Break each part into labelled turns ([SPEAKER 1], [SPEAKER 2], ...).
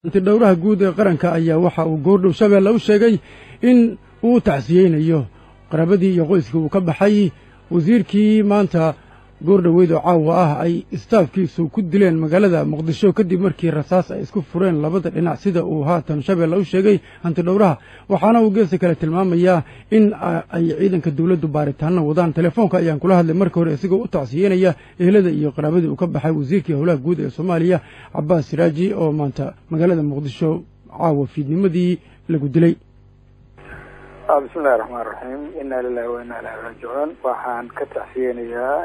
[SPEAKER 1] antidhowraha guud ee qaranka ayaa waxa uu goordhow shabeelle u sheegay in uu tacsiyeynayo qaraabadii iyo qoyskii uu ka baxay wasiirkii maanta goordhoweyd oo caawa ah ay istaafkiisu ku dileen magaalada muqdisho kadib markii rasaas ay isku fureen labada dhinac sida uu haatan shabeelle u sheegay hantidhowraha waxaana uu geesta kale tilmaamayaa in ay ciidanka dowladdu baaritaano wadaan telefoonka ayaan kula hadlay marka hore isagoo u tacsiyeynaya ehelada iyo qaraabadii uu ka baxay wasiirkii howlaha guud ee soomaaliya cabbaas siraaji oo maanta magaalada muqdisho caawa fiidnimadii lagu dilay
[SPEAKER 2] bismillahi raxmaan raxiim inaa lilahi wa inaa ilahi raajicuun waxaan ka tacsiyeynayaa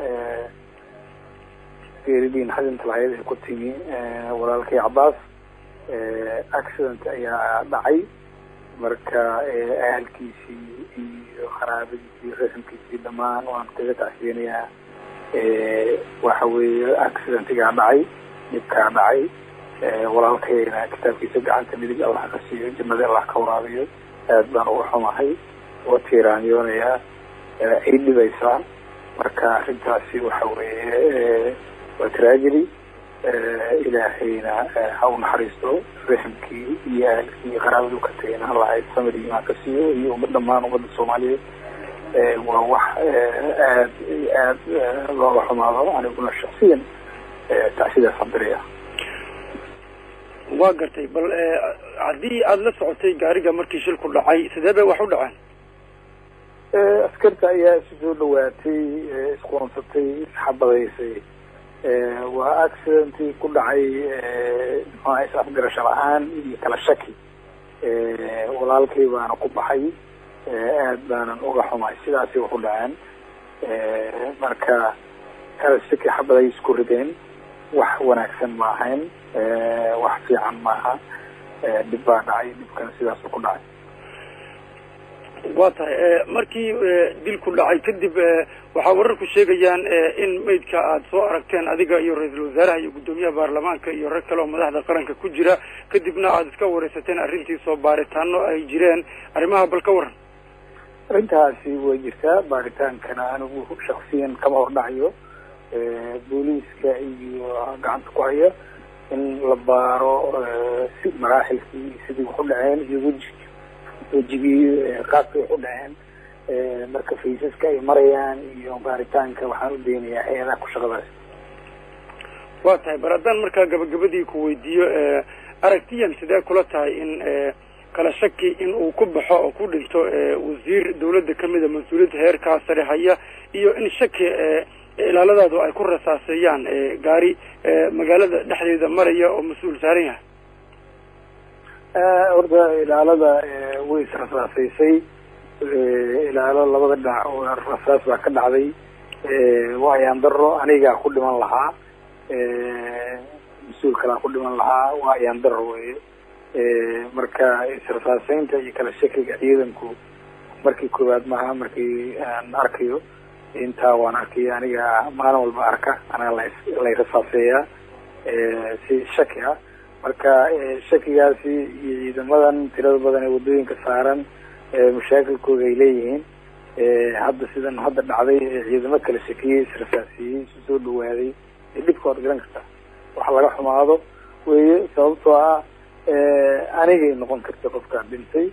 [SPEAKER 2] geeridiin xadinta lahayd ee ku timi walaalkay cabaas accident ayaa dhacay marka ahalkiisii iyo qaraabadiisii rasamkiisii dhammaan waan kaga tacsiyeynayaa waxa weeye accidentigaa dhacay dhibkaa dhacay walaalkayna kitaabkiisa gacanta midig allah ka siiyo jannada allah ka waraabiyo aad baan uga xumahay uga tiiraanyoonayaa ay dhibaysaa marka arrintaasi waxa weeye waa tragedy ilaahayna ha u naxariisto raximkii iyo ahalkii iyo qaraabadu ka tagayna allah ay samir imaan ka siiyo iyo umad dhammaan ummadda soomaaliyeed waa wax aad aad looga xumaado aniguna shaksiyan tacsidaas andiraya
[SPEAKER 1] waa gartay bal haddii aada la socotay gaariga markii shilku dhacay sidee bay wax u dhaceen
[SPEAKER 2] askarta ayaa isu soo dhawaatay isqoonsatay isxabadaysay waa accidentii ku dhacay mxuaha is afgarasho la-aan iyo kala shaki walaalkay baana ku baxay aad baanan uga xumahay sidaasay wax u dhaceen marka kala shaki xabaday isku rideen wax wanaagsan ma ahayn wax fiican maaha dhib baa dhacay dhibkana sidaasu ku dhacay
[SPEAKER 1] waa tahay markii dilku dhacay kadib waxaa wararku sheegayaan in maydka aada soo aragteen adiga iyo ra-iisul wasaaraha iyo guddoomiyaha baarlamaanka iyo rag kale oo madaxda qaranka ku jira kadibna aada iska wareysateen arrintiisoo baaritaano ay jireen arrimaha bal ka waran
[SPEAKER 2] arrintaasi way jirtaa baaritaankana anigu shaksiyan kama hordhacayo booliiska iyo gacanta ku haya in la baaro si maraaxilkii sidii wax u dhaceen iyo weji wejigii qaabkay wax u dhaceen marka faysaska ay marayaan iyo baaritaanka waxaan u daynayaa hay-adaha ku shaqadaas
[SPEAKER 1] waa tahay bar haddaan markaa gabagabadii ku weydiiyo aragtiyan sidee kula tahay in kala shaki in uu ku baxo oo ku dhinto wasiir dawladda kamida mas-uuliyadda heerkaa sare haya iyo in shaki ilaaladaadu ay ku rasaaseeyaan gaari magaalada dhexdeeda maraya oo mas-uul saaran yahay
[SPEAKER 2] horta ilaalada way israsaasaysay ilaalo labada dhinac oo rasaas baa ka dhacday waa ayaan daro anigaa ku dhiman lahaa mas-uul kalaa ku dhiman lahaa waa ayaan daro weye marka israsaaseynta iyo kala shakiga ciidanku markii koowaad maaha markii aan arkayo intaa waan arkay aniga maalin walba arka anaa la lay rasaaseeyaa si shaki ah marka shakigaasi iyo ciidamadan tirada badan ee waddooyinka saaran mashaakilkooda ay leeyihiin hadda sidan hadda dhacday ciidamo kala shakiyey israsaasiyey isu soo dhawaaday dhibka waad garan kartaa wax laga xumaado weye sababtoo ah anigay noqon karta qofkaan dhintay